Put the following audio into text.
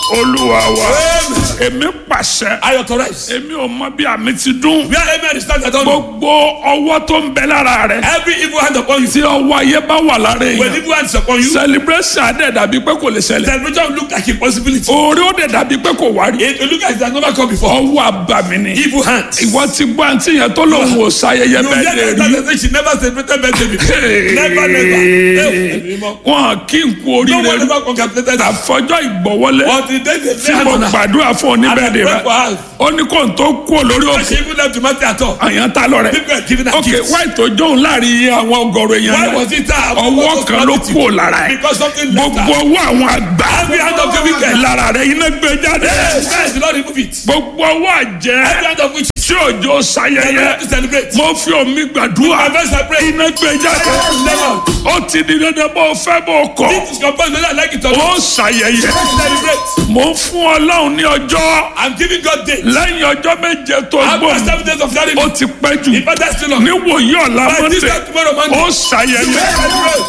olúwa wa Amen. èmi pàṣẹ I authorize. èmi ò mọ bí àmì ti dún Where amen is stand, I don't know. gbogbo ọwọ́ tó ń bẹ lára rẹ Every evil hand upon you. tí ọwọ́ ayé bá wà lára When èèyàn evil hand is upon you, celebration adé dàbí pé kò lè ṣẹlẹ̀ celebration will look like impossibility. orí ó dẹ̀ dàbí pé kò wá rí It will look like it has never come before. ọwọ́ àbàmì ni Evil hands. ìwọ ti gbọ́ àǹtí yẹn tó lòun ò ṣayẹyẹ You bẹ́ẹ̀ get lè that rí that say she never celebrated birthday before. Never, never. Eh, wọn kí n kú No one oríire ever congratulated her. àfọjọ́ ìgbọ̀wọ́lé Until they say tí mo hand on her. gbàdúrà fún And I oníbẹ̀rẹ̀ pray for rẹ her. ó ní kò tó kú olórí But òkè she even left to matter at all. àyàn ta lọ rẹ People are giving her ok gifts. wáyé tó jóun láàrin iye àwọn ọgọrùn èèyàn Why rẹ was it her? ọwọ́ kan ló kú ò lára ẹ Because something left gbogbo her. ọwọ́ àwọn àgbà Every hand of the wicked. lára rẹ iná gbé jáde Yes, guys, the Lord remove it. gbogbo ọwọ́ àjẹ́ Every hand of which tí òjò they sayẹyẹ have to celebrate. mo fi omi gbàdúrà My best I pray. iná gbé jáde Never. ó ti di dandan bó o fẹ́ bó o kọ̀ This is composed whether I like it or ó not. sayẹyẹ Celebrate. mo ń fún ọlọ́run ní ọjọ́ I'm giving God day. lẹ́yìn ọjọ́ méje tó After gbòm seven days of that, ó ti pẹ́ jù if I still on. níwòye ọ̀la By this mọ́tẹ̀ time tomorrow Monday. ó ṣàyẹyẹ Celebrate.